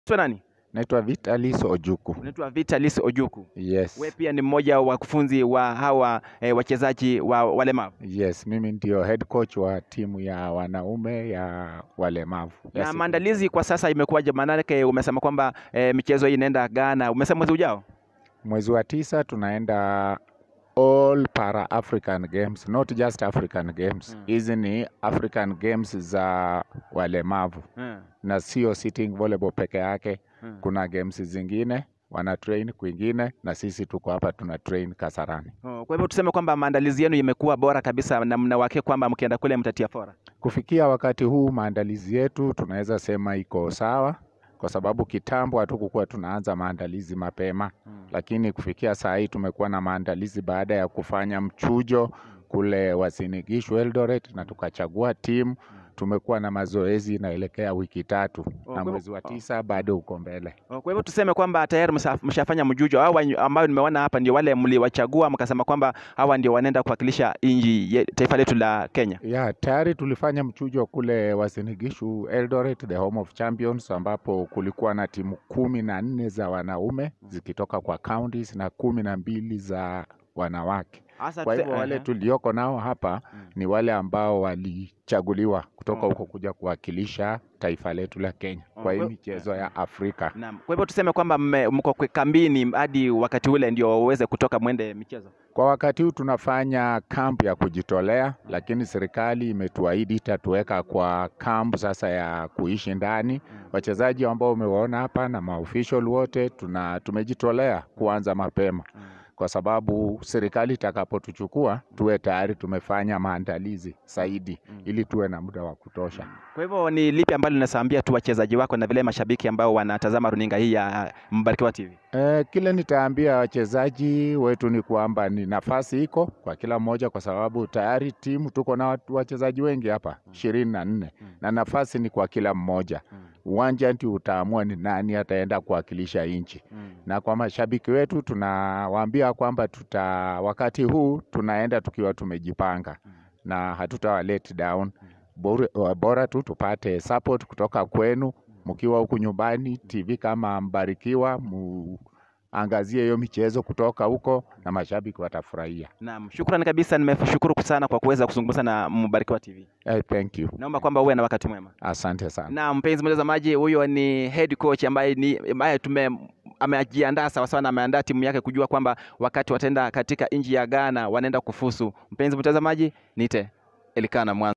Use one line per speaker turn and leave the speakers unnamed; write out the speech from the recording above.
Unaitwa nani?
Naitwa Vitalis Ojuku.
Unaitwa Vitalis Ojuku.
Yes.
Wewe pia ni mmoja wa wakufunzi wa hawa eh, wachezaji wa walemavu.
Yes, mimi ndio head coach wa timu ya wanaume ya walemavu.
Na
Yes,
maandalizi kwa sasa imekuwaje? Maanake umesema kwamba eh, michezo hii inaenda Ghana. Umesema mwezi ujao?
mwezi wa tisa tunaenda all para African Games, not just African Games.
Mm.
Hizi ni African Games za walemavu
Hmm.
na sio sitting volleyball peke yake.
Hmm.
Kuna games zingine wana train kwingine na sisi tuko hapa tuna train Kasarani.
Oh, Kwa hivyo tuseme kwamba maandalizi yenu yamekuwa bora kabisa na mnawake kwamba mkienda kule mtatia fora.
Kufikia wakati huu maandalizi yetu tunaweza sema iko sawa, kwa sababu kitambo hatukukuwa tunaanza maandalizi mapema, lakini kufikia saa hii tumekuwa na maandalizi baada ya kufanya mchujo kule Uasin Gishu Eldoret, na tukachagua timu. Tumekuwa na mazoezi inaelekea wiki tatu,
Oh,
na
kwa-
mwezi wa
oh.
tisa bado uko mbele.
Oh, Kwa hivyo tuseme kwamba tayari msha- mshafanya mjujo. Hawa ambao nimeona hapa ndio wale mliwachagua mkasema kwamba hawa ndio wanaenda kuwakilisha nchi ye- taifa letu la Kenya.
Ya, tayari tulifanya mchujo kule Uasin Gishu Eldoret, the home of champions, ambapo kulikuwa na timu kumi na nne za wanaume zikitoka kwa counties na kumi na mbili za wanawake.
Hasa
Kwa
tuse-
hivyo wale
Aha.
tulioko nao hapa
Mm.
ni wale ambao walichaguliwa kutoka
Oh.
huko kuja kuwakilisha taifa letu la Kenya
Oh,
kwa hii
kwa-
michezo ya Afrika.
Naam. Kwa hivyo tuseme kwamba mme- mko kwe- kambini hadi wakati ule ndio waweze kutoka mwende michezo.
Kwa wakati huu tunafanya kampu ya kujitolea, lakini serikali imetuahidi itatuweka kwa kampu sasa ya kuishi ndani. Wachezaji ambao umewaona hapa na maofficial wote tuna tumejitolea kuanza mapema, kwa sababu serikali itakapotuchukua tuwe tayari tumefanya maandalizi zaidi, ili tuwe na muda wa kutosha.
Kwa hivyo ni lipi ambalo linasaambia tu wachezaji wako na vile mashabiki ambao wanatazama runinga hii ya Mbarikiwa TV?
Eh, kile nitaambia wachezaji wetu ni kwamba ni nafasi iko kwa kila mmoja, kwa sababu tayari timu tuko na watu- wachezaji wengi hapa ishirini na nne
Mm.
na nafasi ni kwa kila mmoja. Uwanja ndio utaamua ni nani ataenda kuwakilisha nchi, na kwa mashabiki wetu tunawaambia kwamba tuta wakati huu tunaenda tukiwa tumejipanga na hatutawa let down. Bora, bora tu tupate support kutoka kwenu mkiwa huku nyumbani, TV kama Mbarikiwa, muangazie hiyo michezo kutoka huko na mashabiki watafurahia.
Naam, shukrani kabisa, nimeshukuru sana kwa kuweza kuzungumza na Mbarikiwa TV.
Eh, thank you,
Naomba kwamba uwe na wakati mwema.
asante sana.
Na mpenzi mtazamaji, huyo ni head coach ambaye ni ambaye tume amejiandaa sawa sawa na ameandaa timu yake kujua kwamba wakati wataenda katika nchi ya Ghana wanaenda kufusu. Mpenzi mtazamaji, nite Elikana Mwanza.